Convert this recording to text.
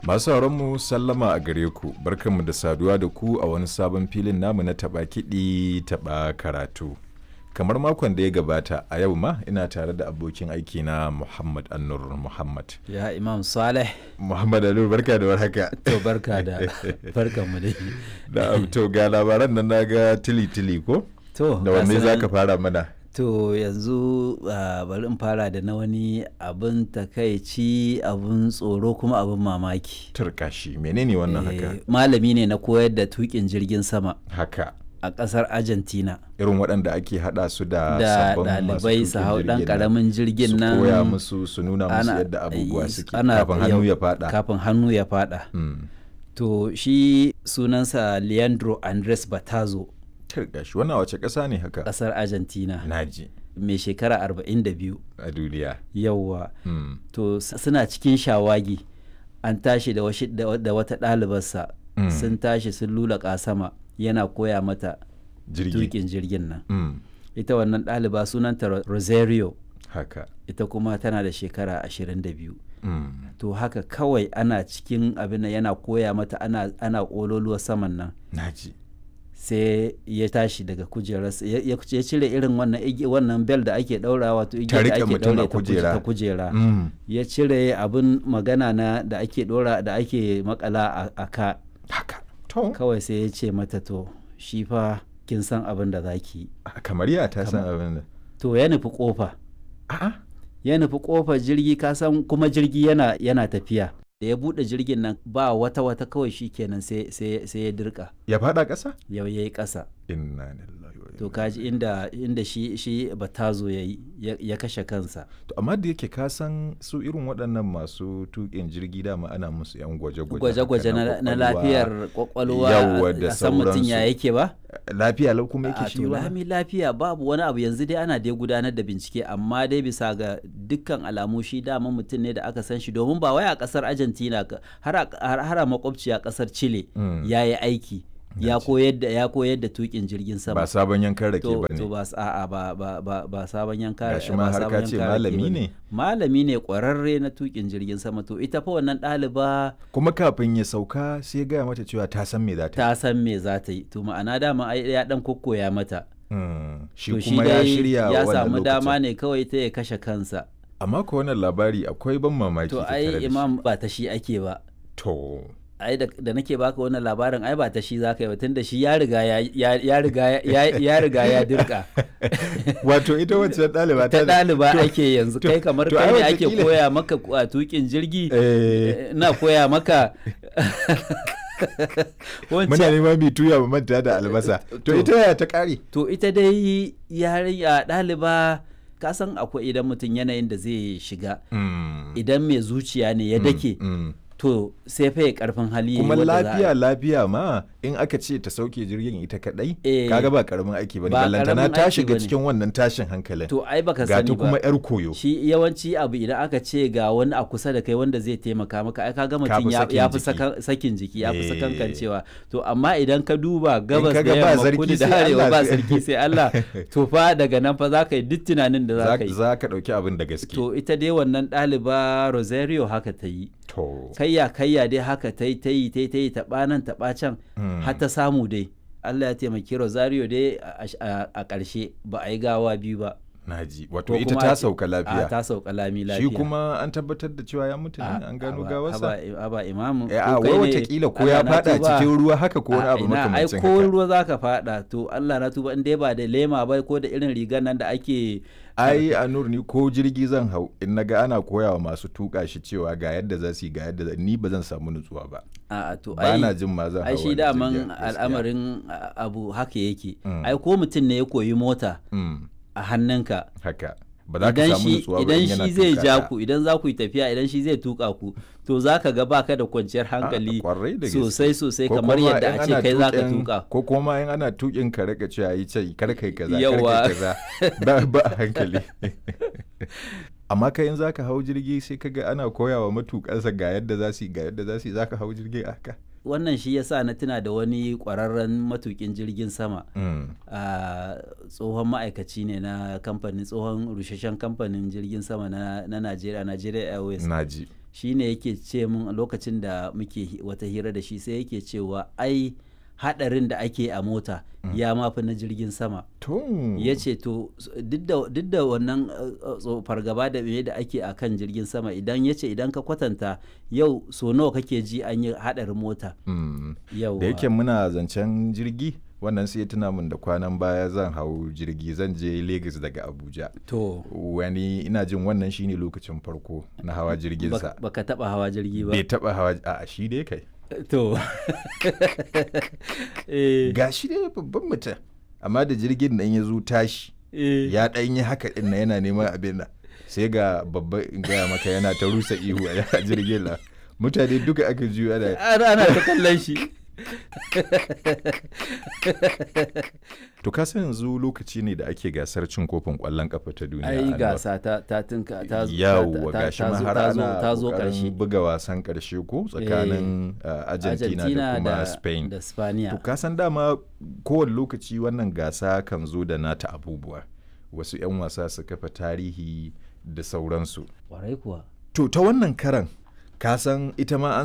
Masu mu sallama a gare ku, barkanmu da saduwa da ku a wani sabon filin namu na taɓa kiɗi taɓa karatu. Kamar makon da ya gabata a yau ma ina tare da abokin aiki na Muhammad Annur Muhammad. Ya Imam Saleh. Muhammad Annur barka da warhaka. To barka da barkan mu dai. Da to ga labaran nan naga tili tili ko? To Da wanne za ka fara mana? To yanzu uh, bari in fara da na wani abin takaici abin tsoro kuma abin mamaki. Turkashi menene wannan haka? Eh, Malami ne na koyar da tukin jirgin sama Haka. a ƙasar Argentina. Irin waɗanda ake haɗa su da Da sabbin masu ɗalibai su tuƙin hau ɗan jirgin nan. ƙaramin jirgin nan. Su koya musu su nuna musu ana- yadda abubuwa suke ana- kafin hannu yau- ya faɗa. Kafin hannu ya faɗa. Mm. To shi sunansa Leandro Andres Batazo Turkashi wannan wace ƙasa ne haka? ƙasar Argentina Naji mai shekara 42 a duniya. yauwa. Mm. to s- suna cikin shawagi an tashi da, washi- da wa- da wata ɗalibarsa Mm. sun tashi sun lulaƙa sama yana koya mata Jirgi. tukin jirgin nan Mm. ita wannan ɗaliba sunanta Ro- rosario Haka. ita kuma tana da shekara 22 Mm. to haka kawai ana cikin abin nan yana koya mata ana, ana ƙololuwa saman nan Naji. sai ya tashi daga kujerarsa ya ya- ya cire irin wannan igi- wannan bel da ake ɗaurawa wato igiyar da riƙe ake mutum a ɗaure ta kuje- kujera. ta kujera Mm. ya cire abin magana na da ake dora da ake makala a, a ka Haka. To. kawai sai ya ce mata to shi fa kin san abin da za ki yi Kamar ya ta san abin da. to ya nufi kofa A'a. ya nufi kofar jirgi ka san kuma jirgi yana yana tafiya da ya bude jirgin nan ba wata wata kawai shi kenan sai sai sai ya dirka Ya faɗa ƙasa? yau yayi ƙasa Inna lillahi wa to inna kaji inda inda shi shi batazo yayi ya, ya kashe kansa To amma da yake ka san su irin waɗannan masu tuƙin jirgi dama ana musu yan gwaje-gwaje. gwaje-gwaje haka na, na ƙwaƙwalwa. lafiyar kwakwalwa Yawwa da a san mutum ya sauransu. yake ba Lafiya lau kuma a yake shi to ba. lami lafiya babu wani abu yanzu dai ana dai gudanar da bincike amma dai bisa ga dukkan alamu shi dama mutum ne da aka san shi domin ba wai a kasar argentina ka- har a har har a makwabciya kasar chile Mm. ya yi aiki ya koyar da ya koyar da tukin jirgin sama Ba sabon yankan rake to ba to ne. ba s- a'a ba ba ba ba sabon yanka Gashi ma ba har sabon ka ce yanka rake malami bane. ne. malami ne kwararre na tukin jirgin sama to ita fa wannan ɗaliba Kuma kafin ya sauka sai ya gaya mata cewa ta san me za ta yi. ta san me za ta yi to ma'ana dama ai ya dan kokkoya mata Mm. Shi to kuma ya dai shirya ya wannan samu dama lokacin. ne kawai ta ya kashe kansa Amma ko wannan labari akwai ban mamaki to tattare da ai shi. imam ba ta shi ake ba To. ai da, da nake baka wannan labarin ai ba ta shi zaka yi ba tunda shi ya riga ya ya, ya riga ya, ya riga ya dirka Wato ita wacce ɗaliba ta da- ɗaliba to- ake yanzu to- kai kamar to kai ai ne ake wataƙila- koya maka a tukin jirgi Eh, na koya maka muna wancan neman mai tuya mu manta da albasa. To To. ita yaya ta ƙare? to ita dai yarinya ɗaliba ka san akwai idan mutum yanayin da zai shiga Mm. idan mai zuciya ne ya dake Mm. to sai fa ya karfin hali yayi kuma wadda za a- lafiya lafiya ma in aka ce ta sauke jirgin ita kadai Eh, kaga ba karamin aiki bane ba ballantana karamin ta aiki shiga bane. cikin wannan tashin hankalin to ai baka ga ta sani kuma ba yar koyo shi yawanci abu idan aka ce ga wani a kusa da kai wanda zai taimaka maka ai kaga Ka mutum fi ya sakin ya fi jiki. saka- sakin jiki ya fi Eh. sakankancewa to amma idan ka duba gabas kaga da ba yamma sarki kudu da sai arewa Allah ba sai- sarki sai Allah to fa daga nan fa za ka yi duk tunanin da za za ka yi za ka dauki abin da gaske to ita dai wannan ɗaliba Rosario haka ta yi to kayya kayya dai haka ta yi ta yi ta yi ta yi taɓa nan taɓa can Mm. har ta samu dai Allah ya taimaki Rosario dai a- a a ƙarshe ba a yi gawa biyu ba naji wato ko ita kuma ta a ce- sauka a lafiya ta sauka lami shi lafiya kuma an tabbatar da cewa ya mutu ne A- an gano haba- gawarsa haba haba imamu Eh, ko a kai wai ne, watakila ko Allah ya na fada tuba. cikin ruwa haka ko wani A abu ina, ai makamancin ko haka ruwa zaka fada to Allah na tuba in dai ba da lema ba ko da irin rigar nan da ake ai a nur ni ko jirgi zan hau in naga ana koyawa masu tuka shi cewa ga yadda za su yi ga yadda za ni ba zan samu nutsuwa ba a to ba ai na jin ma zan hau ai shi wani daman jirgin, gaskiya. al'amarin a- abu haka yake Mm. ai ko mutum ne ya koyi mota Mm, a hannunka haka ba za ka idan samu shi nutsuwa ba idan in yana shi zai tuka ja ta. ku idan za ku yi tafiya idan shi zai tuka ku to za ka ga baka da kwanciyar hankali kwarai da gaske. sosai sosai Ko kamar kuma yadda in a ce ana kai za ka tuƙin- tuka ko kuma in ana tukin ka rika cewa yi ce kar kai kaza kar Yawa. kai kaza ba ba a hankali amma kai in zaka hau jirgi sai kaga ana koyawa matukansa ga yadda za su yi ga yadda za su yi zaka hau jirgi haka wannan shi yasa na tuna da wani kwararren matukin jirgin sama Mm. a tsohon ma'aikaci ne na kamfanin tsohon rusheshen kamfanin jirgin sama na na Najeriya Nigeria Airways naji shi ne yake ce mun a lokacin da muke hi- wata hira da shi sai yake cewa ai hadarin da ake a mota ya mafi na jirgin sama to ya ce to s- duk da- duk da wannan uh, uh, tso- fargaba da me da ake a kan jirgin sama idan ya ce idan ka kwatanta yau so nawa kake ji an yi hadarin mota Mm. yau da yake muna zancen jirgi wannan sai ya tuna min da kwanan baya zan hau jirgi zan je Lagos daga Abuja to wani ina jin wannan shine lokacin farko na hawa jirginsa bak- baka taba hawa jirgi ba bai taba hawa a shi dai kai to eh, ga shi dai babban mutum amma da jirgin nan ya zo tashi eh. ya ɗan yi haka ɗin na yana neman abin nan sai ga babba in gaya maka yana ta rusa ihu a jirgin nan mutane duka aka juyo ana ana ana ta kallon shi to ka san yanzu lokaci ne da ake gasar cin kofin ƙwallon ƙafa ta duniya ai Anwar. gasa ta ta tinka ta zo- yawwa ta- ta- gashi ta ma zo- har ta zo- ana ta zo ƙoƙarin karshe buga wasan ƙarshe ko tsakanin uh, Argentina, da kuma Spain da Spaniya To ka san dama kowane lokaci wannan gasa kan zo da nata abubuwa. Wasu 'yan wasa su kafa tarihi da sauransu. kwarai kuwa To ta wannan karan ka san ita ma an